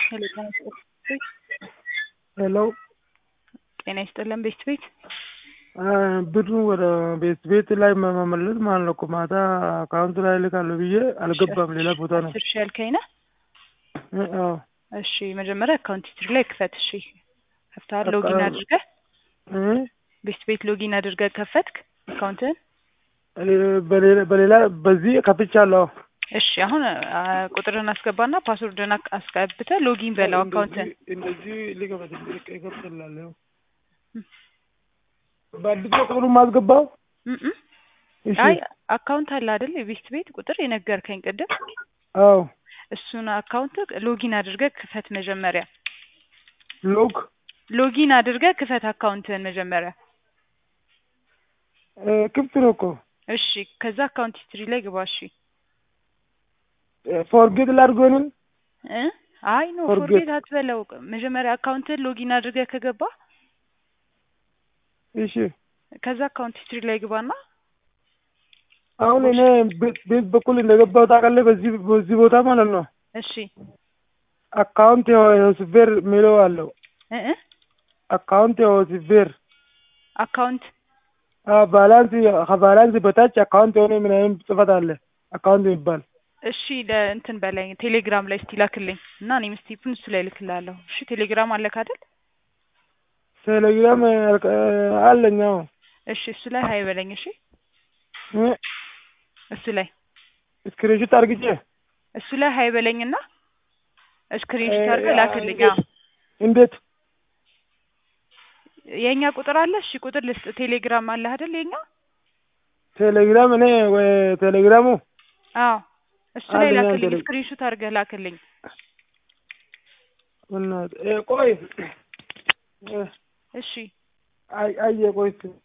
ሄሎ ጤና ይስጥልኝ። ሄሎ ጤና ይስጥልን ቤት ቤት ብሩን ወደ ቤት ቤት ላይ መመለስ ማለት ነው እኮ ማታ አካውንት ላይ ልካለሁ ብዬ አልገባም። ሌላ ቦታ ነው። አስር ሺህ ያልከኝ ነህ? እ አዎ እሺ መጀመሪያ አካውንት ሂስትሪ ላይ ክፈት። እሺ ከፍተሃል? ሎጊን አድርገህ እ ቤት ቤት ሎጊን አድርገህ ከፈትክ አካውንትህን? በሌላ በሌላ በዚህ ከፍቻለሁ። እሺ አሁን አ፣ ቁጥርን አስገባና ፓስወርድን አክ- አስገብተህ ሎጊን በለው አካውንትህን። እንደዚህ ሊከፈት ይከፍትላለሁ። በአዲስ ቁጥሩን ማስገባው እም እም። እሺ አይ አካውንት አለ አይደል? የቤት ቤት ቁጥር የነገርከኝ ቅድም አዎ እሱን አካውንት ሎጊን አድርገህ ክፈት መጀመሪያ። ሎግ ሎጊን አድርገህ ክፈት አካውንትህን መጀመሪያ። እ፣ ክፍት ነው እኮ እሺ ከዛ አካውንት ሂስትሪ ላይ ግባ። እሺ ፎርጌት ላድርጎንም እ አይ ኖ Forget. ፎርጌት አትበለው። መጀመሪያ አካውንትህን ሎጊን አድርገህ ከገባ እሺ ከዛ አካውንት ሂስትሪ ላይ ግባና አሁን እኔ ቤት ቤት በኩል እንደገባሁ ታውቃለህ። በዚህ በዚህ ቦታ ማለት ነው እሺ አካውንት የሆስፌር የሚለው አለው። እ እ አካውንት የሆስፌር አካውንት ባላንስ ከባላንስ በታች አካውንት የሆነ ምናምን ጽፈት አለ። አካውንት የሚባል እሺ ለእንትን በላይ ቴሌግራም ላይ እስቲ ላክልኝ እና እኔም ስቲፕን እሱ ላይ ልክላለሁ። እሺ ቴሌግራም አለክ አይደል? ቴሌግራም አለኝ። አዎ እሺ እሱ ላይ ሀይ በለኝ። እሺ እ፣ እሱ ላይ ስክሪንሾት አርግቼ እሱ ላይ ሀይ በለኝና ስክሪንሾት አድርገህ ላክልኝ። አዎ እንዴት የእኛ ቁጥር አለ። እሺ ቁጥር ልስጥ። ቴሌግራም አለ አይደል? የኛ ቴሌግራም እኔ ወይ ቴሌግራሙ አዎ እሱ ላይ አለኝ ላክልኝ። ቴሌ- ስክሪንሾት አድርገህ ላክልኝ። በእናትህ እ፣ ቆይ እ፣ እሺ አይ አየ ቆይ